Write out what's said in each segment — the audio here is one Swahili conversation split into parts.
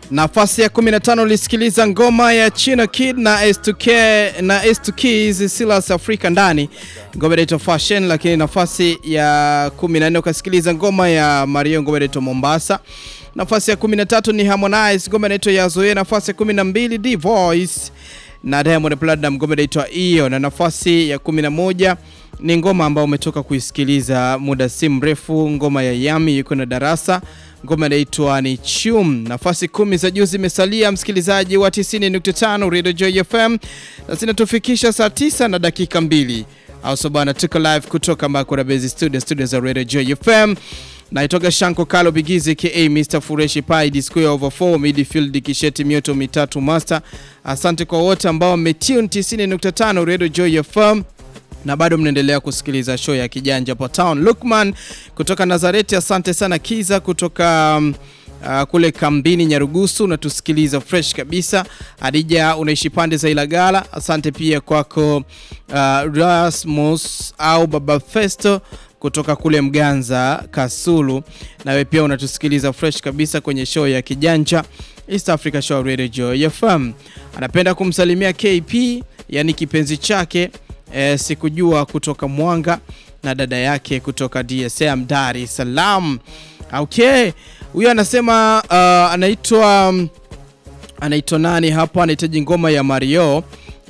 Nafasi ya 15 ulisikiliza ngoma ya Chino Kid na S2K na S2Keys Silas Afrika ndani ngoma inaitwa Fashion, lakini nafasi ya 14 ukasikiliza ngoma ya Mario ngoma inaitwa Mombasa. Nafasi ya 13 ni Harmonize ngoma inaitwa Yazoe. Nafasi ya 12 D Voice na Diamond Platnumz ngoma inaitwa Iyo, na nafasi ya 11 ni ngoma ambayo umetoka kuisikiliza muda si mrefu, ngoma ya Yami yuko na Darasa ngoma inaitwa ni Chum. Nafasi kumi za juu zimesalia, msikilizaji wa 90.5 Radio Joy FM, na zinatufikisha saa 9 na dakika mbili au so bana, tuko live kutoka Makora Base Studio, studio za Radio Joy FM. Naitoka Shanko Kalo Bigizi ka Mr Fureshi Pai Disco ya over 4 midfield kisheti mioto mitatu master. Asante kwa wote ambao mmetune 90.5 Radio Joy FM na bado mnaendelea kusikiliza show ya Kijanja po Town. Lukman kutoka Nazareti, asante sana. Kiza kutoka um, uh, kule kambini Nyarugusu, unatusikiliza fresh kabisa. Adija unaishi pande za Ilagala, asante pia kwako. Uh, Rasmus au Baba Festo kutoka kule Mganza Kasulu, nawe pia unatusikiliza fresh kabisa kwenye show ya Kijanja East Africa Show Radio Joy FM. Anapenda kumsalimia KP, yani kipenzi chake E, sikujua kutoka Mwanga na dada yake kutoka DSM Dar es Salaam. Okay, huyo anasema uh, anaitwa anaitwa nani hapa, anahitaji ngoma ya Mario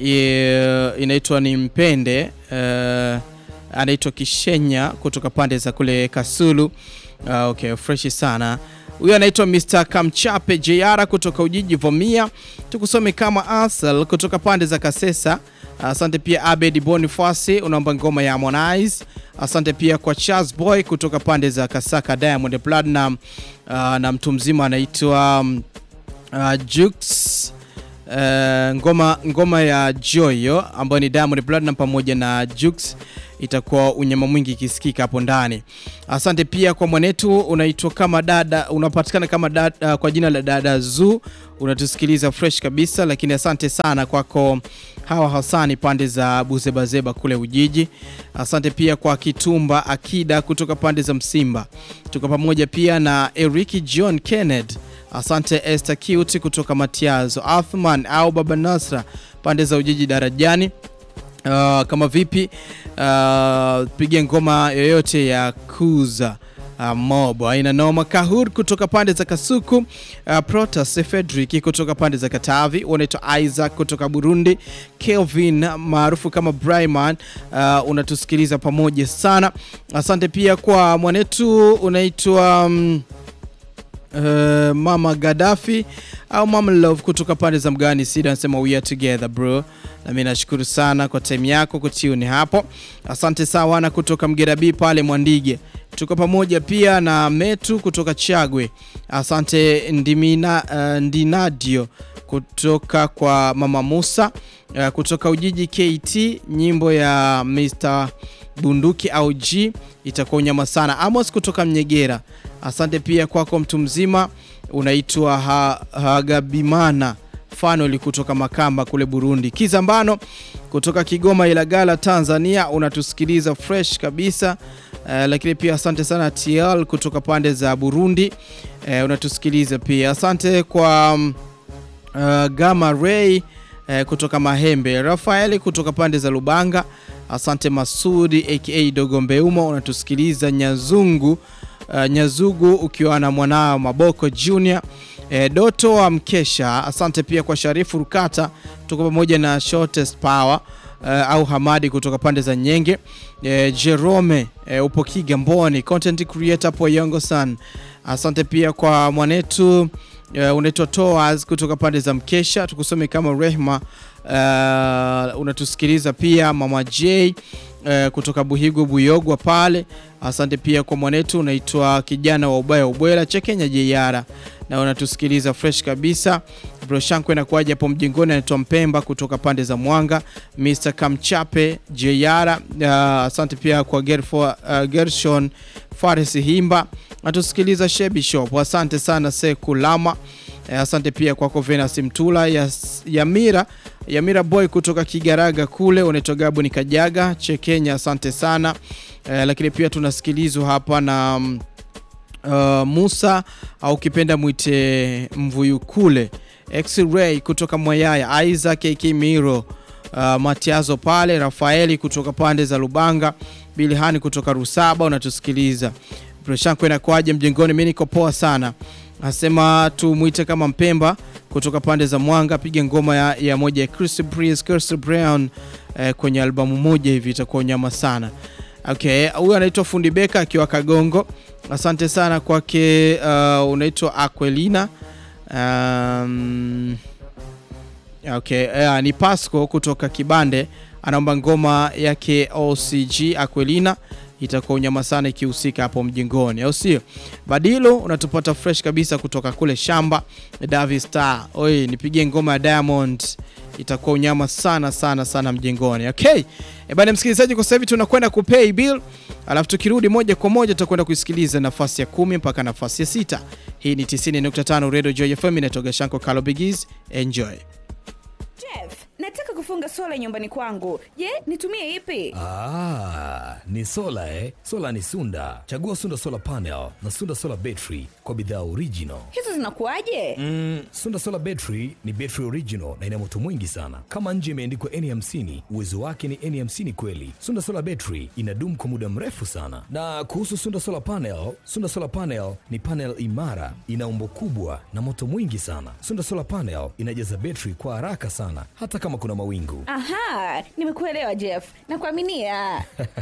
e, inaitwa ni Mpende uh, anaitwa Kishenya kutoka pande za kule Kasulu. Uh, okay, fresh sana huyo anaitwa Mr. Kamchape JR kutoka Ujiji Vomia. Tukusome kama Asal kutoka pande za Kasesa. Asante pia Abed Boniface unaomba ngoma ya Harmonize. Asante pia kwa Charles Boy kutoka pande za Kasaka Diamond Platinum. Uh, na mtu mzima anaitwa uh, Jux uh, ngoma, ngoma ya Joyo ambayo ni Diamond Platinum pamoja na Jux itakuwa unyama mwingi ikisikika hapo ndani. Asante pia kwa mwanetu unaitwa kama dada, unapatikana kama dada, kwa jina la dada Zu, unatusikiliza fresh kabisa, lakini asante sana kwako hawa Hasani pande za Buzebazeba kule Ujiji. Asante pia kwa Kitumba Akida kutoka pande za Msimba, tuko pamoja pia na Eriki John Kenneth. Asante Esther Cute kutoka Matiazo, Athman au Baba Nasra pande za Ujiji Darajani. Uh, kama vipi uh, piga ngoma yoyote ya kuza uh, mob aina noma. Kahur kutoka pande za Kasuku, uh, Protas Frederick kutoka pande za Katavi, unaitwa Isaac kutoka Burundi, Kelvin maarufu kama Bryman, uh, unatusikiliza pamoja sana. Asante pia kwa mwanetu unaitwa um, Uh, Mama Gaddafi au Mama Love kutoka pande za Mgani Sida anasema we are together bro, na mimi nashukuru sana kwa time yako kutiuni hapo. Asante sawana kutoka Mgerabi pale Mwandige, tuko pamoja pia na Metu kutoka Chagwe. Asante Ndimina, uh, Ndinadio kutoka kwa Mama Musa uh, kutoka Ujiji KT, nyimbo ya Mr Bunduki au G itakuwa unyama sana. Amos kutoka Mnyegera, asante pia kwako mtu mzima unaitwa ha, Hagabimana Fanoli kutoka Makamba kule Burundi. Kizambano kutoka Kigoma Ilagala Tanzania, unatusikiliza fresh kabisa. Uh, lakini pia asante sana TL kutoka pande za Burundi, uh, unatusikiliza pia. Asante kwa uh, Gama Ray uh, kutoka Mahembe, Rafaeli kutoka pande za Lubanga. Asante Masudi aka Dogo Mbeuma unatusikiliza Nyazungu, uh, Nyazugu ukiwa na mwanao Maboko Junior. E, Doto wa Mkesha, asante pia kwa Sharifu Rukata, tuko pamoja na Shortest Power uh, au Hamadi kutoka pande za Nyenge. E, Jerome e, upo Kigamboni, content creator po Yongo San, asante pia kwa mwanetu uh, unaitwa Toaz kutoka pande za Mkesha, tukusome kama Rehma uh, unatusikiliza pia Mama J uh, kutoka Buhigo Buyogwa pale, asante pia kwa mwanetu unaitwa kijana wa ubaya ubwela Chekenya Jeyara na unatusikiliza fresh kabisa. Broshanko inakuaje hapo mjingoni, anaitwa Mpemba kutoka pande za Mwanga. Mr Kamchape Jeyara, uh, asante pia kwa Gerfo, uh, Gershon Fares Himba natusikiliza Shebi Shop, asante sana Sekulama. Eh, asante pia kwako Venus Mtula ya Yamira Yamira Boy kutoka Kigaraga kule, unaitwa Gabu ni Kajaga Chekenya, asante sana eh, lakini pia tunasikilizwa hapa na uh, Musa au ukipenda mwite Mvuyukule, X-Ray kutoka Mwayaya, Isaac AK Miro, uh, Matiazo pale, Rafaeli kutoka pande za Lubanga, Bilhani kutoka Rusaba unatusikiliza. Preshanko inakwaje mjengoni? Mimi niko poa sana. Anasema tumwite kama Mpemba kutoka pande za Mwanga, piga ngoma ya, ya moja ya Chris Breeze, Chris Brown eh, kwenye albamu moja hivi itakuwa nyama sana. Okay, huyu anaitwa Fundi Beka akiwa Kagongo. Asante sana kwake. Uh, unaitwa Aquelina. Um, okay, uh, ni Pasco kutoka Kibande anaomba ngoma yake OCG Aquelina itakuwa unyama sana ikihusika hapo mjingoni, au sio? Badilo unatupata fresh kabisa kutoka kule shamba. Davi Star, oi, nipigie ngoma ya Diamond itakuwa unyama sana sana sana mjengoni. Okay e bana, msikilizaji, kwa sasa hivi tunakwenda kupay bill, alafu tukirudi moja kwa moja tutakwenda kuisikiliza nafasi ya kumi mpaka nafasi ya sita. Hii ni 90.5 Radio Joy FM, inatoka Shanko Kalo Bigis. Enjoy. Jeff, nataka kufunga sola nyumbani kwangu. Je, nitumie ipi? Ah, ni sola eh? Sola ni Sunda. Chagua Sunda Solar Panel na Sunda Solar Battery kwa bidhaa original. Hizo zinakuwaje? Mm, Sunda Solar Battery ni battery original na ina moto mwingi sana. Kama nje imeandikwa N50, uwezo wake ni N50 kweli. Sunda Solar Battery inadumu kwa muda mrefu sana. Na kuhusu Sunda Solar Panel, Sunda Solar Panel ni panel imara, ina umbo kubwa na moto mwingi sana. Sunda Solar Panel inajaza battery kwa haraka sana hata kama kuna mawingu. Aha, nimekuelewa Jeff. Nakuaminia.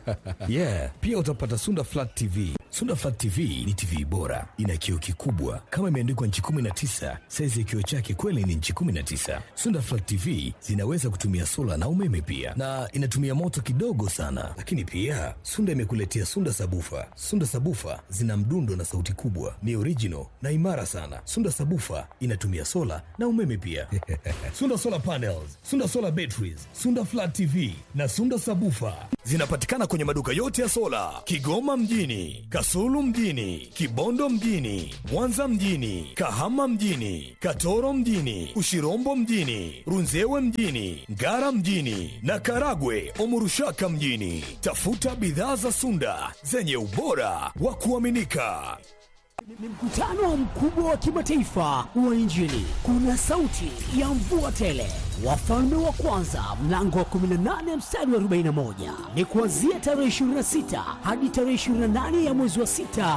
yeah, pia utapata Sunda Flat TV. Sunda Flat TV ni TV bora, ina kioo kikubwa kama imeandikwa nchi 19. Saizi ya kioo chake kweli ni nchi 19. Sunda Flat TV zinaweza kutumia sola na umeme pia, na inatumia moto kidogo sana. Lakini pia Sunda imekuletea Sunda Sabufa. Sunda Sabufa zina mdundo na sauti kubwa, ni original na imara sana. Sunda Sabufa inatumia sola na umeme pia. Sunda Solar Panels, Sunda Solar Batteries, Sunda Flat TV na Sunda Sabufa zinapatikana kwenye maduka yote ya sola Kigoma mjini, Kasulu mjini, Kibondo mjini, Mwanza mjini, Kahama mjini, Katoro mjini, Ushirombo mjini, Runzewe mjini, Ngara mjini na Karagwe Omurushaka mjini. Tafuta bidhaa za Sunda zenye ubora wa kuaminika. Ni mkutano mkubwa wa kimataifa wa Injili. Kuna sauti ya mvua tele, wafalme wa kwanza mlango wa 18 mstari wa 41. Ni kuanzia tarehe 26 hadi tarehe 28 ya mwezi wa 6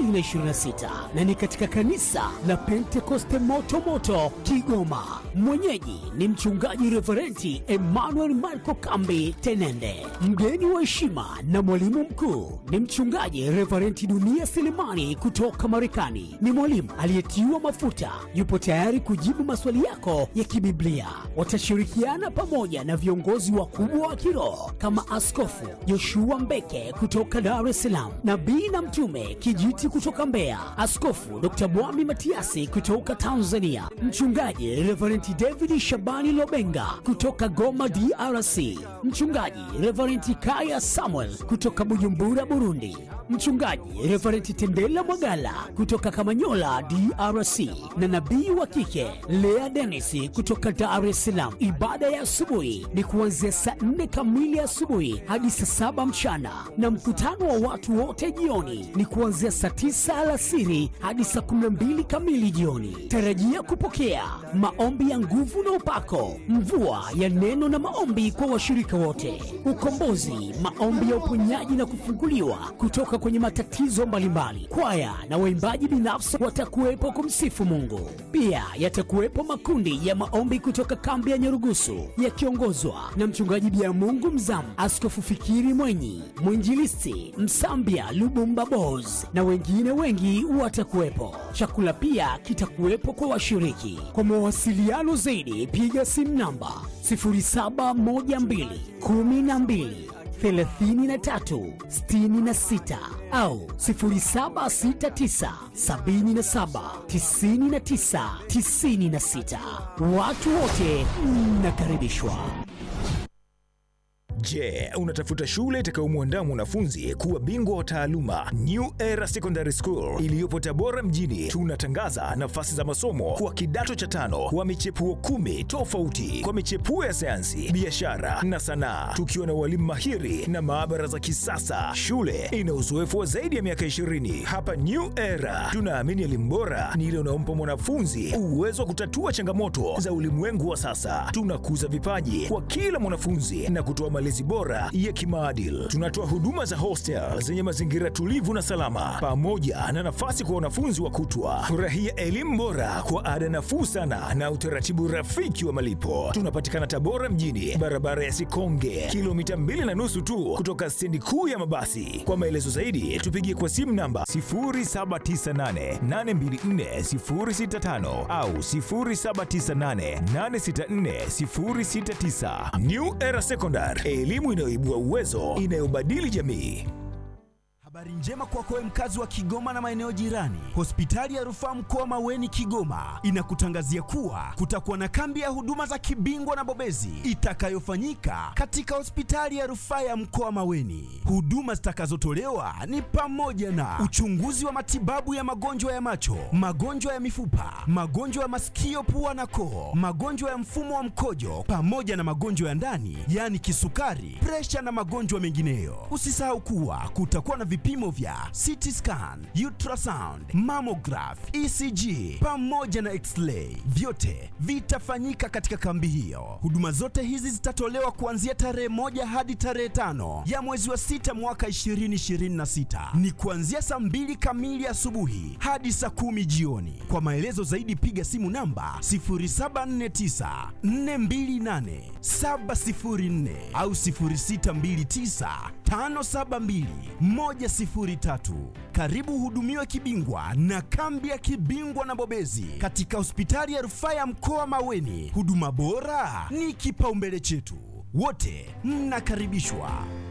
2026, na ni katika kanisa la Pentekoste moto moto Kigoma. Mwenyeji ni mchungaji Reverenti Emmanuel Marco Kambi Tenende. Mgeni wa heshima na mwalimu mkuu ni mchungaji Reverenti Dunia Selemani kutoka Marekani. Ni mwalimu aliyetiwa mafuta, yupo tayari kujibu maswali yako ya kibiblia. Watashirikiana pamoja na viongozi wakubwa wa kiroho kama Askofu Joshua Mbeke kutoka Dar es Salaam, nabii na mtume Kijiti kutoka Mbeya, Askofu Dr. Bwami Matiasi kutoka Tanzania, mchungaji Reverend David Shabani Lobenga kutoka Goma DRC, mchungaji Reverend Kaya Samuel kutoka Bujumbura Burundi, mchungaji Reverend Tendela Mwagala kutoka Kamanyola DRC, na nabii wa kike Lea Dennis kutoka Dar es Salaam. Ibada ya asubuhi ni kuanzia saa nne kamili asubuhi hadi saa saba mchana, na mkutano wa watu wote jioni ni kuanzia saa tisa alasiri hadi saa kumi na mbili kamili jioni. Tarajia kupokea maombi ya nguvu na upako, mvua ya neno na maombi kwa washirika wote, ukombozi, maombi ya uponyaji na kufunguliwa kutoka kwenye matatizo mbalimbali. Kwaya na waimbaji binafsi watakuwepo kumsifu Mungu. Pia yatakuwepo makundi ya maombi kutoka kambi ya Nyarugusu yakiongozwa na mchungaji Bia Mungu Mzamu, Askofu Fikiri Mwenyi, mwinjilisti Msambia Lubumba Bos na wengine wengi watakuwepo. Chakula pia kitakuwepo kwa washiriki. Kwa mawasiliano zaidi, piga simu namba 0712 12 33 66 au 0769 77 99 96. Watu wote mnakaribishwa. Je, unatafuta shule itakayomwandaa mwanafunzi kuwa bingwa wa taaluma? New Era Secondary School iliyopo Tabora mjini, tunatangaza nafasi za masomo kwa kidato cha tano wa michepuo kumi tofauti kwa michepuo ya sayansi, biashara na sanaa, tukiwa na walimu mahiri na maabara za kisasa. Shule ina uzoefu wa zaidi ya miaka 20. Hapa New Era tunaamini elimu bora ni ile unaompa mwanafunzi uwezo wa kutatua changamoto za ulimwengu wa sasa. Tunakuza vipaji kwa kila mwanafunzi na kutoa malezi bora ya kimaadili. Tunatoa huduma za hostel zenye mazingira tulivu na salama, pamoja na nafasi kwa wanafunzi wa kutwa. Furahia elimu bora kwa ada nafuu sana na utaratibu rafiki wa malipo. Tunapatikana Tabora mjini, barabara ya Sikonge, kilomita mbili na nusu tu kutoka stendi kuu ya mabasi. Kwa maelezo zaidi, tupigie kwa simu namba 0798824065 au 0798864069. New Era Secondary, elimu inayoibua uwezo, inayobadili jamii. Habari njema kwako wewe mkazi wa Kigoma na maeneo jirani. Hospitali ya Rufaa Mkoa Maweni Kigoma inakutangazia kuwa kutakuwa na kambi ya huduma za kibingwa na bobezi itakayofanyika katika hospitali ya Rufaa ya Mkoa Maweni. Huduma zitakazotolewa ni pamoja na uchunguzi wa matibabu ya magonjwa ya macho, magonjwa ya mifupa, magonjwa ya masikio, pua na koo, magonjwa ya mfumo wa mkojo pamoja na magonjwa ya ndani, yaani kisukari, presha na magonjwa mengineyo. Usisahau kuwa kutakuwa na vipimo vya CT scan, ultrasound, mammograph, ECG pamoja na x-ray. Vyote vitafanyika katika kambi hiyo. Huduma zote hizi zitatolewa kuanzia tarehe moja hadi tarehe tano ya mwezi wa sita mwaka 2026. Ni kuanzia saa mbili kamili asubuhi hadi saa kumi jioni. Kwa maelezo zaidi piga simu namba 0749 428 704 au 0629 572 103. Karibu uhudumiwe kibingwa na kambi ya kibingwa na bobezi katika hospitali ya rufaa ya mkoa Maweni. Huduma bora ni kipaumbele chetu, wote mnakaribishwa.